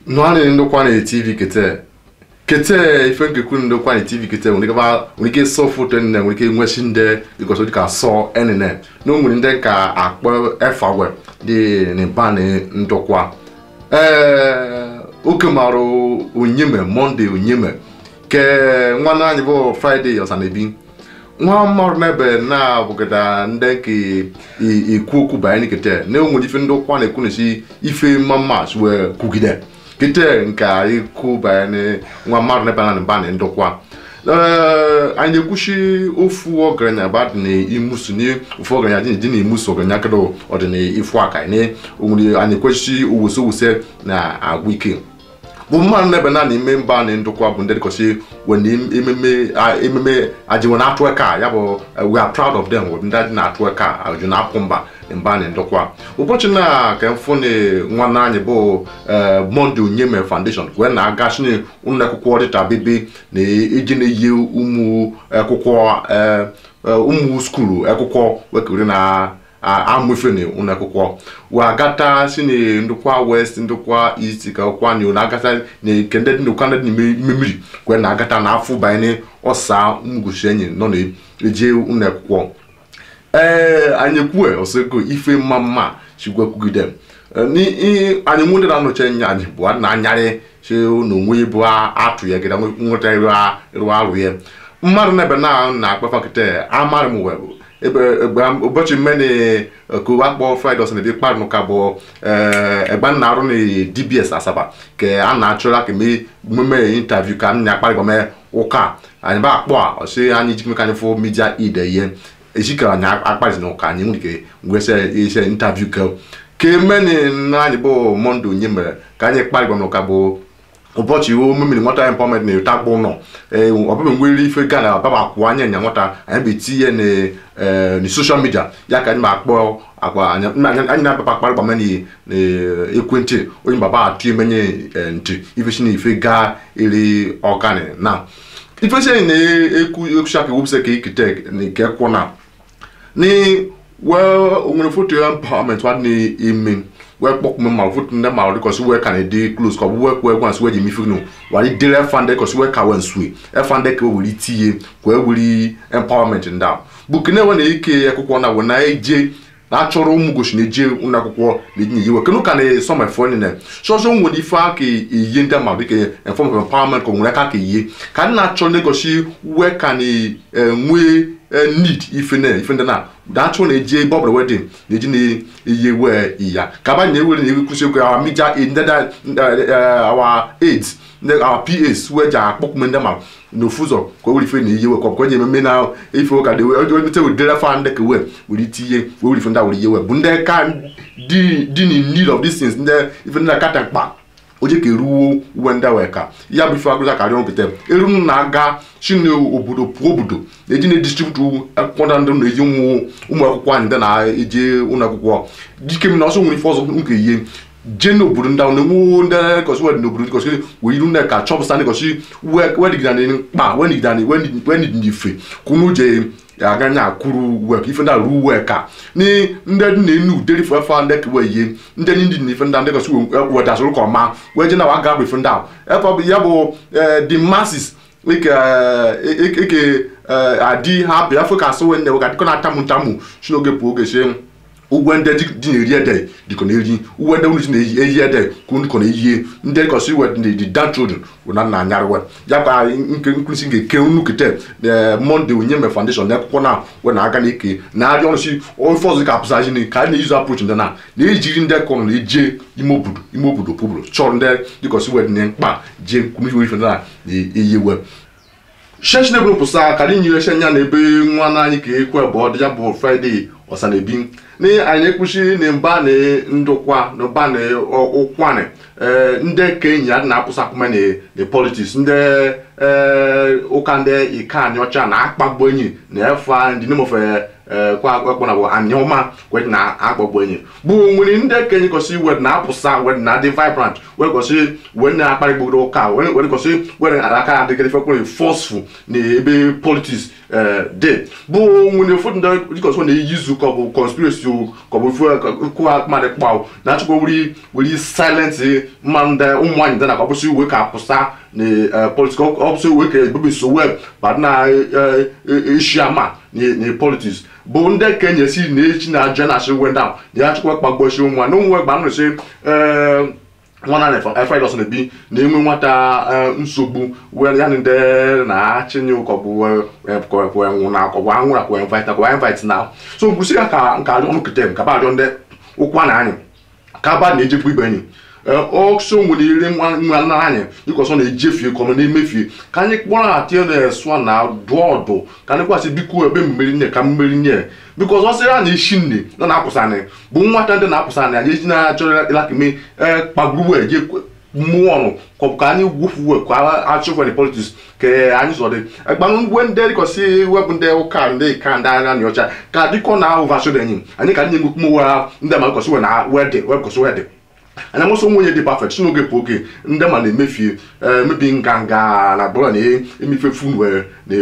nwanne ndokwa na tv kete kete ife nkekwu ndokwa na tv kete nwere ike ba- nwere ike sọ foto nne nwere ike nwesi ndị ịgosi dịka sọ enene na o nwere ndị ka akpọ efawe dị n'ịba na ndokwa ee oke mara onyeme monde onyeme ke nwanne anyị bụ fraịde ọsanabi nwa mmadụ n'ebe na-abụgịda ndị nke i- ikwu okwu banyere kete na enwere ife ndị ụkwa na-ekwu na-esi ife mamas wee kwugide kete nke ikwu banyere nwa mmadụ n'ebe na mba na ndokwa ee anyị na-ekwuchi ofu ọgaranya ba dị n'imusu na ofu ọgaranya dị dị n'imusu ọgaranya kedo ọdịna ifu aka na onwere anyị ekwechichi owuse owuse na agwụ ike bụ mmadụ n'ebe na n'ime mba na ndokwa bụ ndị dịkọsị wena ememe a- ememe ajiwe na-atụ eka ya bụ eh, we are proud of them bụ ndị adị na-atụ eka ajụ na-apụ mba na mba na ndokwa ụbọchị na ka mfụ na nwanne anyị bụ eh, monde onyeme foundation wee na-aga shine ụlọ akwụkwọ dịta bibi na iji na-eyi ụmụ akwụkwọ eh, eh, ụmụ skuulu akwụkwọ wekere na amụfe na ụlọ akwụkwọ wee agata si na ndokwa west ndokwa east ka ọkwa na na-agata na ke ndị dị ndokwa ndị dị n'ime ime mmiri wee na-agata na afọ banye ọsa mgbochi enyi nọ na-eje ụlọ akwụkwọ ee anyị kwue osego ife mma mma chigwekwugide anyị nwe ndị na-anọchi anya anyị bụ na anyarị chi na onwe bụ atụ ya gịda nweta ịrụ arụ ya mmadụ na-ebe na na-akpafa kịta amarị m webụ ebe egbe ụbọchị mmeni kowa akpọ fraịde ọsọ na-ebi kparụ ka bụ egbe nna arụ na dbs asaba ka a na-achọra ka mee mmemme intaviu ka m na-akparị gbame ụka anyị ba akpọ a ọsị anyị jikeme ka anyị fụ midia ide ihe ejikara anyị akpazi na ụka anyị nwere ike ngwese ise intaviu ka kemeni na anyị bụ monde onye mere ka anyị kparị gbame ụka bụ ụbọchị iwu mmiri nwata empowerment na-ete akpụ ụlọ ee ọbụbụ nwere ife gana baba akwụ anya nya nwata anyị bụ etinye na ee na soshal midia ya ka anyị ma akpọ agwa anyị anyị na-ababa akparị gbama na ekwentị onye baba atụ emenye ee, ntị ife si na ife gaa eri ọgani na ife si anyị na-ekwu ekwusi aka ewepụsa ka ikite na nke kwụ na ni wee onwere foto ya empowerment wa na-eme wee kpọkpụme ma foto ndị ma dịkọsi wee ka na-ede close ka ọ bụ wee kwee gwa nsị wee ji eme ifenu wari dere fande kọsi wee ka wee nsue efande ka were itinye wee were empowerment ndị a bụ kene wee na-eke akwụkwọ na wee na-eje na-achọrọ ụmụ gosi na-eje ụlọ akwụkwọ na-eji na-eyiwe kenu ka na-esọ ma fọ nile sọsọ nwere ife aka eyi ndị mmadụ dịka form of empowerment ka o nwere aka ka eyi ka ndị na-achọ na-egosi wee ka na-enwe need ife na ife ndị na na-achọ na-eji ebe ọ bụla wedin na-eji na-eyi wee iya ka aba na-ewere na ekwusi okwu awa media aid ndị da awa aids ndị awa pas wee ji akpọkpụme ndị ma n'ofu ụzọ ka o were ife na-eyi we ka ọ bụ ka onye ememe na ife ụka dị onye wedere fa ndị ka wee were itinye wee were ife ndị a were ihe wee bụ ndị ka dị dị in need of these things ndị ife ndị na-akata mkpa oje ka eruwo uwe ndị wee ka ya bụ ife agụza karịa nkịta eru na-aga chine obodo pụọ obodo na-eji na-edistribute akwụkwọ ndị na-eji ụmụ ụmụ akwụkwọ anyị ndị na-eje ụlọ akwụkwọ dike m na ọsọ nwere ife ọzọ nke ihe jee n'obodo ndị ahụ na-enwe ndị kọsị wed n'obodo kọsị wee iru nne ka chọpụta ndị kọsị wedigida na mkpa wenigida na wenid n'ife kwunu je aganya akwuru uwe ka ife ndị a ruo uwe ka ni ndị dị na-enu uderi fụ efe ndị ka wee yie ndị ndị dị n'ife ndị a ndị kọsị wedasịrị ka ọma wee je na wa ga bụ ife ndị ahụ efe bụ ya bụ the masses eke eke adị ha bịa afọ ka asụ wee nne wega dịkọ na-atamu ntamu si n'oge pụọ oge sie ugwe ndị dị na-eri ede dịkọ na-eri uwe ndị unu ji na-eyi ede ka unu dịkọ na-eyie ndị kọsị iwe dị dantrodin bụ na nna anyarịwe ya ka nke nkwụsị ga-eke unu kete na monde onye me foundation na akwụkwọ na we na-aga n'ike na-arịa ọrụ si ofe ọzọ ka apụsazi ni ka a na-eyizu approach ndị na na-ejiri ndị kọrọ na-eje ime obodo ime obodo pụbụrụ chọrọ ndị dịkọsị iwe dị na mkpa jee kwumiwe ife ndị na na-eyiwe shesh na ebupụsa ka anyị nyere shenya na ebe nwa n'anyị ka ekwe bụ ọ dị ya bụ fraịde ọsanabi na anyị ekpuchi na mba na ndụkwa na mba na ụkwanị ndị ka enyi ya dị na-apụsa akpụma na politiks ndị ụka ndị ike anyị ọcha na akpagbu enyi na efe ndị name of eh, kwa ekpọ na bụ anyọma wed na agbagbo enyi bụ nwere ndị kenye gosi wed na apụsa wed na adị vibrant wed gosi wed na akparị gbodo ụka wed wed gosi wed aka adịgịrị fekpere forceful na ebe politics eh, dị bụ nwere ụfọdụ ndị dịka na-eyizu ka ọ bụ conspiracy o ka ọ bụ kụwa mmadụ kpaw na-achọkwa wuri wuri silent mmanụ ndị ụmụ nwaanyị ndị na ka ọ bụsị uwe ka apụsa na politics ọ bụsị uwe ka ebebe so web ba na eshi ama na politics bụ ndị ka enyesi na echi na aja na asị wenda na ya chọkwa kpagbochi nwa na ụmụ gba nrụsị nwana na efraidos na-ebi na-enwe nwata eh, nsogbu were ya na ndị na-achịnye ụkọbụ nwụ na akọbụ anwụrụ akwa invite akwa invite na so mkwụsị ya ka nke ajọ ọnụ kete ka ba ajọ ndị ụkwa na anyị ka ba na-ejekwa ibe enyi ọsọ nwere ire nwa na anyị dịka ọsọ na-ejefie ka ọ na-emefie ka anyị kpọrọ atị na-esụ na dụọ ọdụ ka anyị kwasị biko ebe mmeri nye ka mmeri nye biko ọzọ sịrị na isi nne na na-apụsanị bụ nwata ndị na-apụsanị anyị eji na-achọrọ ịlakime kpagburu eje mmụọ ọnụ ka ọ bụ ka anyị gwufuwe ka achụfere politiks ka anyị sọdị gbanụ ngwe ndị dịkọsi webụ ndị ụka ndị ka ndị anya na ọcha ka dịkọ na ahụ vasod enyi anyị ka anyị nwekwu ndị ma dịkọsi we na wedị webụkọsi wedị anya mụsọ nwunye dị pafet si n'oge bụ oge ndị ma na-emefie emebi nganga na bụrụ na-emefe funu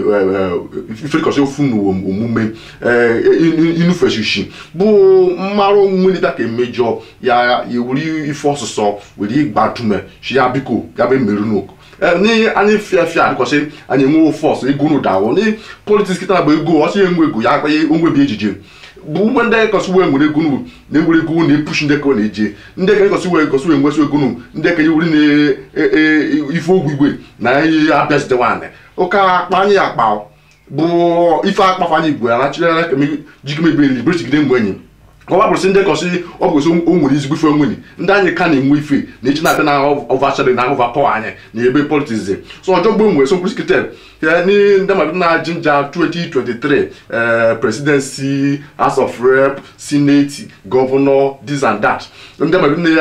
ifekọsị funu omume inufeshishi bụ mmarụ nwelita ka emejọ ya ewuri ife ọsụsọ were ịgbatume shi ya biko ya bụ emerụ n'oku ni anyị fịa fịa adịkọsị anyị enwe fọs ego n'ụdawo ni politiks kịta bụ ego ọsị enwe ego ya akpanye onwebi ejije bụ ụgbọ ndị kọsị wee nwere ego nu na-ewere ego na-epushi ndị ka ọ na-eje ndị ka kọsị wee kọsị wee nwesị ego nu ndị ka ewuri na ife ogwu igwe na ihe abịazite nwaanyị ụka akpa anyị akpa bụ ife akpafa anyị igwe anachirara jikemebe librechigide mgbe enyi ọwa bụrụsị ndị kọsị ọ bụrụsị o nwere ezigbo ife onwenyi ndị anyị ka na-enwe ife na eji na-abịa na ọvachadị na ahụva pọwa anyị na ebe politiks so ọjọọ gbe nwere so mkpụrụsikitel ni ndị mmadụ na jinja 2023 presidency house of rep senate governor this and that ndị mmadụ na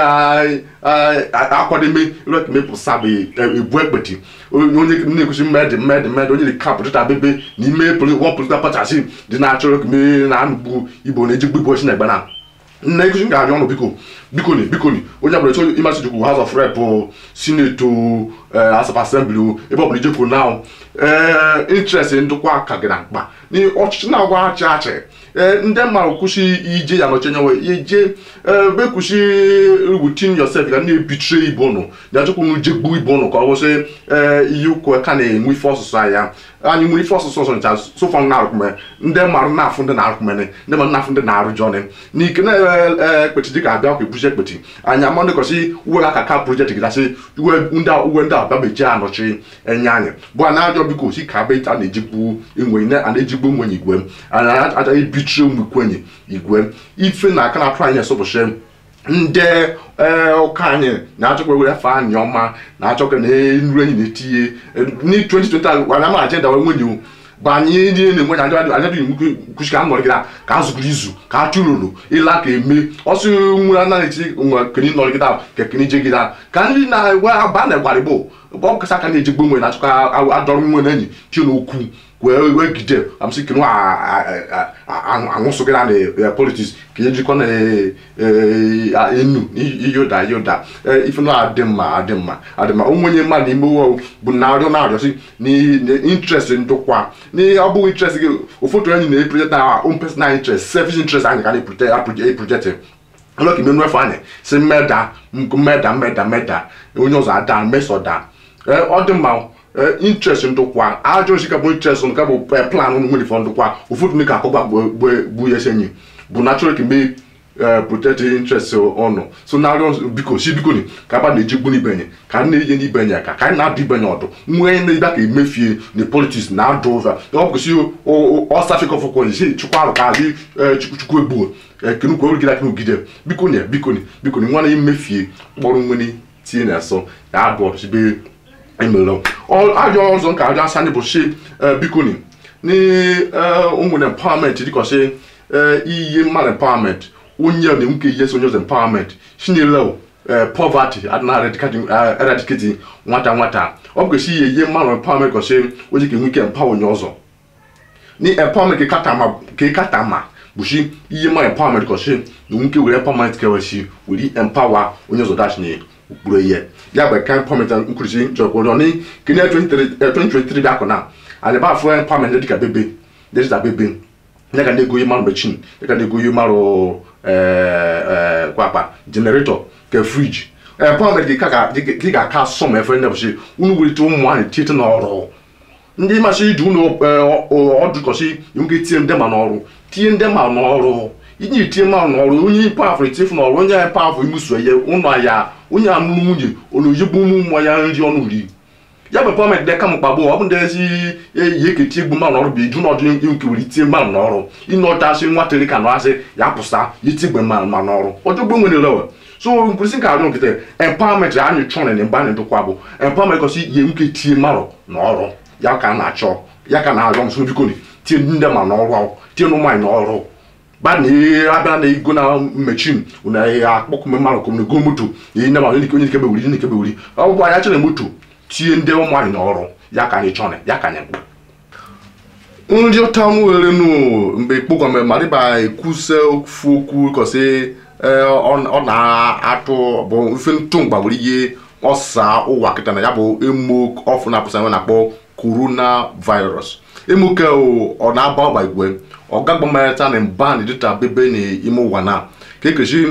ya akwademe rekmepụsa bụ ebu ekpeti onye na-ekwusi mmedị mmedị mmedị onye dị kapụ dịta bebe n'ime wọn politikal pachasi dị na-achọ rekme na anụgbu igbo na-eji gbigbo ochi na egbe na nna ekuzi m ga-arịọ ọnụ biko bikoni bikoni onye ọbụla chọrọ ịmasị chukwu house of rep senate house of assembly ebe ọbụla ijekwu na interest ndụkwa ka gị na mkpa ọchịchị na-agwa achị achị ndị mmadụ kwụsị ije ya nọchi nyewe ije ebe kwụsị rutin yosef ga na-ebichie ibe ụnụ ya chukwu m je gbuo ibe ụnụ ka ọ bụsị ihe ụkwụ ka na-enwe ife ọsụsụ ya anyị nwere ife ọsụsụ ọsọ ncha sofọ na-arụkụme ndị mmadụ na-afụ ndị na-arụkụmene ndị mmadụ na-afụ ndị na-arụ jọnị n'ike na-ekpechi dịka abịa ka ebuchi ekpechi anyị ama ndị kọsị uwe aka ka projekti gị dasị uwe ndị abịa beji anọchi enye anyị bụ a na-ajọ biko si ka be a na-ejigbu enwe a na-ejigbu enwenye igwe a na-aja ebichi ụmụikwenye igwe ife na aka na-atụ anyị esọbụchi ndị ụka anyị na-achọkwa were afa anyị ọma na-achọkwa na nru enyi na-etinye ni 2020 anyị ama ajenda wee nwenye bụ anyị ndị na-enwe anya anya dị nkwuchi ka a nọrịgịda ka a zụgoro izu ka a chụrụrụ ịla ka eme ọsụ nwere anaghị eti nwe keni nọrịgịda ka keni jegịda ka ndị na-ewe aba na egwara igbo bụ ọ kasa aka na-ejigbo nwe na-achọkwa adọrọ nwe na enyi chi n'okwu wee wee gide amsị kenu anwụsụgịra na politiks ka ejikwa na enu iyoda iyoda ife na adị mma adị mma adị mma onwenye mmadụ n'ime ụwa bụ na arịọ na-arịọsị n'intrest ndụkwa ọ bụghị intrest gị ụfọdụ enyi na-eprojekt na own personal interest selfish interest anyị ka na-eprojekt ọlọka ime nwefe anyị si mmeda mmeda mmeda mmeda onye ọzọ ada mesọda ọ dị mma interest ndụkwa ajọ osi ka bụ interest nke bụ plan nwere fọ ndụkwa ụfọdụ ndị ka akọgba gbu ya esenyi bụ natural ka mee protect interest ọnụ so na arịọ biko si biko ni ka aba na-eji gbu n'ibenye ka anyị na-eje n'ibenye aka ka anyị na-adụ ibenye ọdụ nwee na ịbịa ka emefie na politiks na adụ ụva ọ bụkwụsị ọsafikọfọkọ isi chukwu arụ ka adị chukwu egbuo kenukwu orugide kenugide biko ni biko ni biko ni nwa na emefie kpọrọ nwere tinye na asọ ya adụ ọdụsibe emelo ajọ ọzọ nka ajọ asa anyị bụ si bikoni ni ụmụnne empowerment dịkọsị iye mmadụ empowerment onye na nwoke ihe so onye ọzọ empowerment chinyere poverty adịna eradicate nwata nwata ọ bụ kwesị ihe ihe mmadụ empowerment kọsị onye ka enwe ike empower onye ọzọ ni empowerment ke kata ma ke kata ma bushi ihe ma empowerment kọshi na nke were empowerment keweshi were empower onye ọzọ dash na ukpuru ihe ya bụ ka empowerment nkwurisi njọkwụrụ ni kene 2023 bịa akụ na anyị ba afụ empowerment dịka bebe dịka bebe ya ga na-ego ihe marụ mechin ya ga na-ego ihe marụ kwakpa generator ke friji empowerment gị ga-aka sọm efe ndị bụchi unu welite ụmụ anyị tite n'ọrụ ndị masị iji unu ọdụkọsị nwoke tie ndị ma n'ọrụ tie ndị ma n'ọrụ inye itie ma n'ọrụ onye pafụ etifu n'ọrụ onye pafụ imuso ya ụlọ ya onye amụrụ nwunye oloyigbu ụmụ ụmụ ya nri ọnụ ri ya bụ empowerment dị ka mkpagbu ọ bụ ndị ezi eyi eketi egbu mmanụ ọrụ bụ iju n'ọdụ nke were itie mmanụ n'ọrụ ịnọtasị nwatịrị ka nọasị ya pụsa itigbe mmanụ n'ọrụ ọjọgbo nwere lewe so nkwụsị nke arịọ nkịta empowerment anyị chọrọ na mgbe anyị dụkwa bụ empowerment kọsị ihe nke tie mmadụ n'ọrụ ya ka a na-achọ ya ka na-arịọ m so biko tie ndị ma n'ọrụ tie ụmụ anyị n'ọrụ ba na ihe abịa na ego na mechin na ihe akpọkụme mmadụ kọm na ego moto ihe ndị mmadụ onye nkebe wuri onye nkebe wuri ọ bụ anyị chere moto tie ndị ụmụ anyị n'ọrụ ya ka anyị chọrọ ya ka anyị mkpụ nri ụta m were nụ mgbe ikpogome mariba ekwuse ofu okwu kọsị ọ na-atụ bụ ife ntụ mgbagburu ihe ọsa ụwa kịta na ya bụ emo ọfụ na-apụsa nwe na-akpọ corona virus emoke ọ na-aba ọgba igwe ọ gagbamarịta na mba na dịta bebe n'ime ụwa na ka ekechi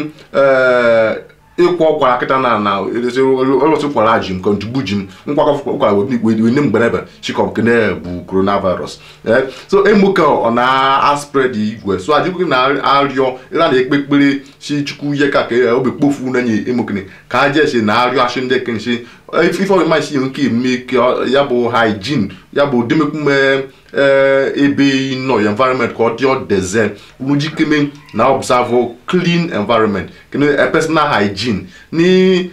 ịkwọ ọkwara kịta na na ọlọtụ kwara ji m kọntugbu ji m nkwakọkwara wene mgberebe chikọb kene bụ coronavirus so emoke ọ na-aspred igwe so ajụghị na-arịọ ịra na-ekpe ekpere si chukwu ihe ka ka obi kpofu na-enye emokene ka a jesi na-arịọ achị ndị kenshi ife ọrịma isi nke eme ya bụ hygiene ya bụ demekume ebe nọ ya environment ka ọ dị ọdeze ujikeme na observe clean environment kene personal hygiene ni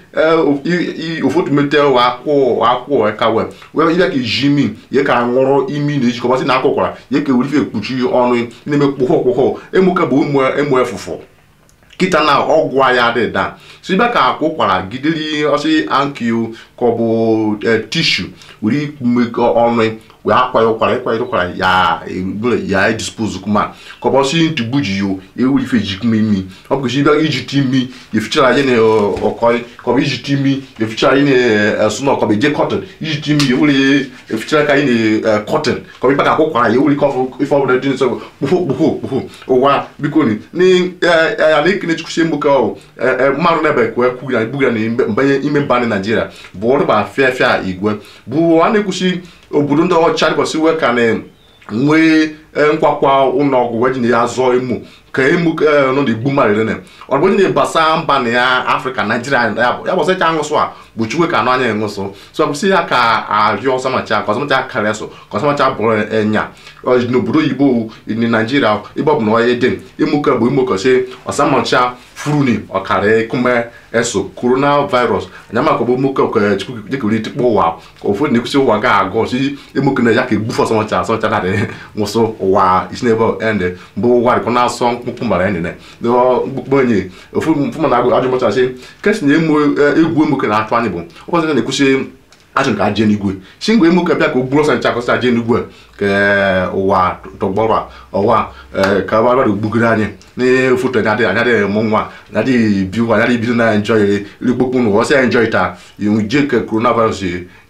ofotumete akwụ akwụ ekawe wee ihe ka iji imi ihe ka ṅụrụ imi na ejikọbasị na akụkwara ihe ka werife ekpuchi ọnụ na-eme kpụhọ kpụhọ emuke bụ emu efụfụ kịta na ọgwụ ya dị da so ibe ka akwụ kwara gideri ọsị ankil ka ọ bụ tishu were ikpumekọ ọnụ wee akwa ya ụkwara ịkwa ya ụkwara ya ya dispose kuma ka ọ bụ ọsị ntugbu ji yo ewuri ife jikuma imi ọ bụ ibe ijite imi efichara ya na ọkọị ka ọ bụ ijite imi efichara ya na esu na ọkọbụ eje cotton ijite imi ewuri efichara ka ya na cotton ka ọ bụ ibe ka akwụ kwara ya ewuri kọfụ ife ọbụla dị nsọ kpuhu kpuhu kpuhu ụwa biko ni ya na-ekene chukwusie mgboke ọhụ mmadụ na-ebe kwe kwu ya buga na mbanye ime mba na naijiria bụ ọrụba fịa fịa igwe bụ a na-ekwusi obodo ndị ọcha dịkwasị wee ka na nwee nkwakwa ụlọọgwụ wee ji na ya zọọ emu ka emu nọ na-egbu mmadụ rene ọ bụ onye na-ebasa mba na ya afrịka naijiria ya bụ ya bụ ọsịcha aṅụsụ a bụ chukwe ka anụ anya enwụsụ so kwụsị ya ka arịọ ọsamacha ka ọsamacha karịa so ka ọsamacha bụrụ enya n'obodo oyibo na naijiria ebe ọ bụ na onye dị emuke bụ imokọchi ọsamacha furuni ọkara ekume eso coronavirus anya maka bụ emuke ka chukwu dịka ori tikpọ ụwa ka ụfọdụ na-ekwusi ụwa ga-agụ si emuke na ya ka egbufe ọsamacha ọsamacha na-adị nwụsụ ụwa isi n'ebe ende bụ ụwa dịkọ na-asọ mkpụkpụ mara enene mkpụkpụ onye ofu mfụma na agụ ajụmọchasị kesi na egwu emuke na-atụ anyị bụ ụbọchị na-ekwusi achọ ka aje n'igwe si ngwe emuke bịa ka o gburu ọsọ ncha kọsị aje n'igwe ka ụwa tọgbọrọ ọwa ka gbara gbugoro anyị n'ofoto anya adịghị anya adịghị mụ nwa anya adịghị bi ụwa anya adịghị bido na enjoy irikpokpu n'ụwa ọsị enjoy taa je ka coronavirus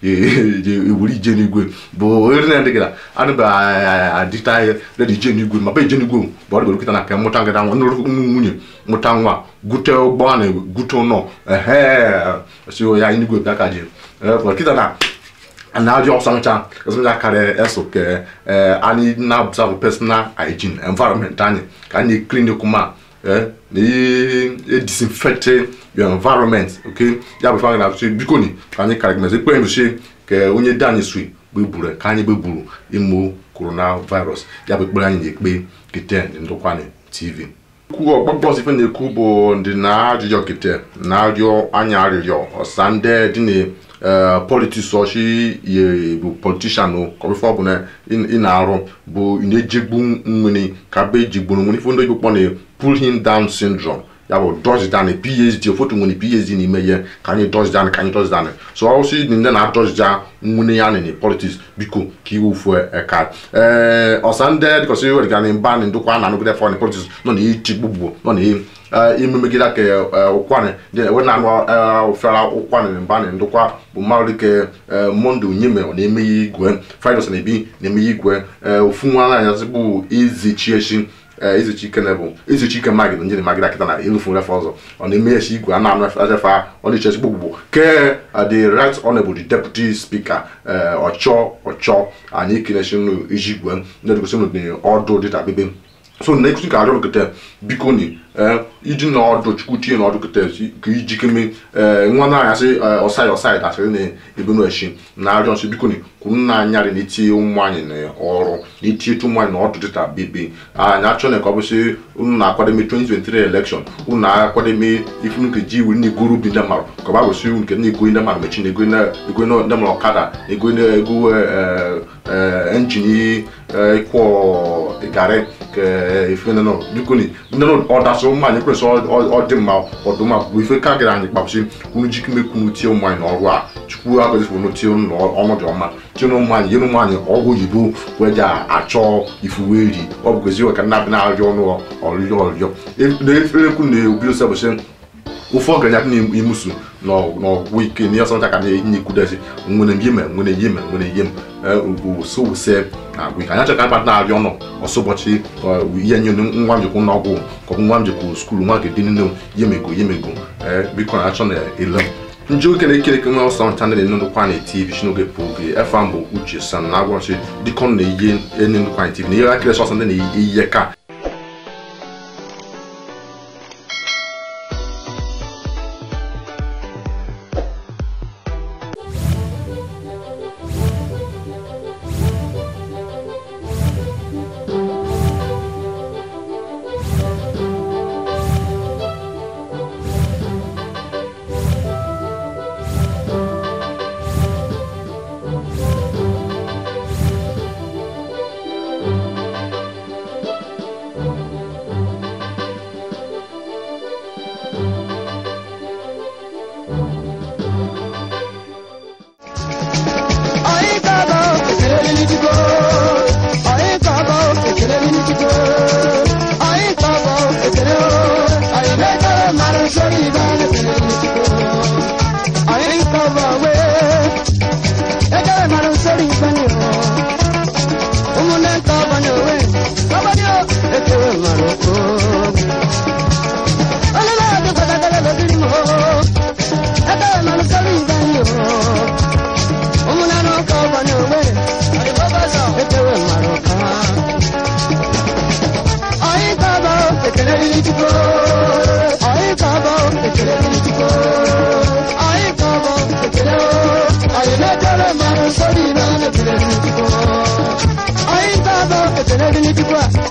ewuri ije n'igwe bụ ori na ndịgara adịba adịta redi ije n'igwe ma be ije n'igwe bụ ọrụ kịta na ka mụta ngada nwa nnụrụ nwunye mụta nwa gute ụgbọ na gute ụlọ ehe si ya n'igwe bịa ka je kịta na na-ajụ ọsancha ọsancha karịa eso ka anyị na-abụsa personal hygiene environment anyị ka anyị clean kuma na disinfect your environment okay ya bụ ife anyị na-atụ biko ni ka anyị karịa gmezi ekpere ndochi ka onye dị anyị sui gbeburu ka anyị gbeburu ịmụ coronavirus ya bụ ekpere anyị na-ekpe kete ndụkwani tv okwu ọgbọgbọs ife na-ekwu bụ ndị na-ajụjọ kete na-arịọ anya arịrịọ ọsa ndị dị na politiks ọchị ye bụ politishan kọrịfe ọbụla ị na-arụ bụ ị na-ejegbu nwere ka be ejigburu nwere ife ndị igbo kpọ na pull him down syndrome ya bụ dọjidani phd ụfọdụ nwere phd n'ime ihe ka anyị dọjidani ka anyị dọjidani so ọ sị ndị na-adọjida nwunye ya nị politiks biko ka iwe ufu eka ee ọsa ndị dịkọsị werigani mba na ndokwa na anụgide fọ politiks nọ na ichigbugbu nọ na ime megide ka ụkwanị we na anụ ofere ụkwanị mba na ndokwa bụ mmadụ dịka monde onyeme ọ na-eme ya igwe fridos na-ebi na-eme ya igwe ofu nwa nwaanyị bụ izichi echi izichi ike na bụ izichi ike magid njiri magid akịta na ilufu refe ọzọ ọ na-eme echi igwe a na-anụ efe ọ na-eche ezigbo gbugbo ke the right honorable the deputy speaker ọchọ ọchọ anyị kenechi nụ iji igwe ndị dịgosi nụ ọdụ dịta bebe so na ekusi ka arịọ kete biko ni iji na ọdụ chukwu tinye na ọdụ kete ka iji keme nwa na anya sị ọsaị ọsaị dasịrị na ebe na echi na arịọ nsị biko ni kwuru nna anyarị na itinye ụmụ anyị na ọrụ na itinye ụmụ anyị na ọdụ dịta bebe anyị achọ na ka ọ bụsị unu na-akwademe 2023 election unu na-akwademe ifunu nke ji iwu na-egoro bi ndị mmadụ ka ọ bụ unu nke na-ego ndị mmadụ mechi na-ego ndị mmadụ ọkada na-ego ego enjin ịkwọ garị ka ife nọ biko ni ndị ọ dasị ụmụ anyị kwesị ọ dị mma ọdụma bụ ife ka gara anyị kpapụsị unu jikemekwu tie ụmụ anyị n'ọrụ a chukwu agọzifụrụ tie ọnọdụ ọma tie ụmụ anyị nyere ụmụ anyị ọgwụ oyibo wee ji achọ ifuweri ọ bụkwezi ka nna bi na-arịọ ọnụ ọrịrịọ ọrịrịọ na-eferekwu na obidosi bụsị ụfọ ọgaranya n'imusu n'ọgwụ ike na ọsọ ka na-enye ikwudesi nwere yeme nwere yeme nwere yem usowuse na agwụ ike anya chọka akpata na-arịọ ọnụ ọsọ ụbọchị ihe nye nwa m jekwu n'ọgwụ ka ọ bụ nwa m jekwu skuulu nwa ga-edị nne yemego yemego biko na achọ na ele ndị oge na-ekereke nwe ọsọ nta ndị na-enukwa na tv shi n'oge pụ oge efe mbụ uche san na agwọchi dịkọ na-eyi enye nnukwu anyị tv na ihe akịrị sọsọ ndị na-eyi ka Anyị ga-abụ ekele dị n'Chukwu a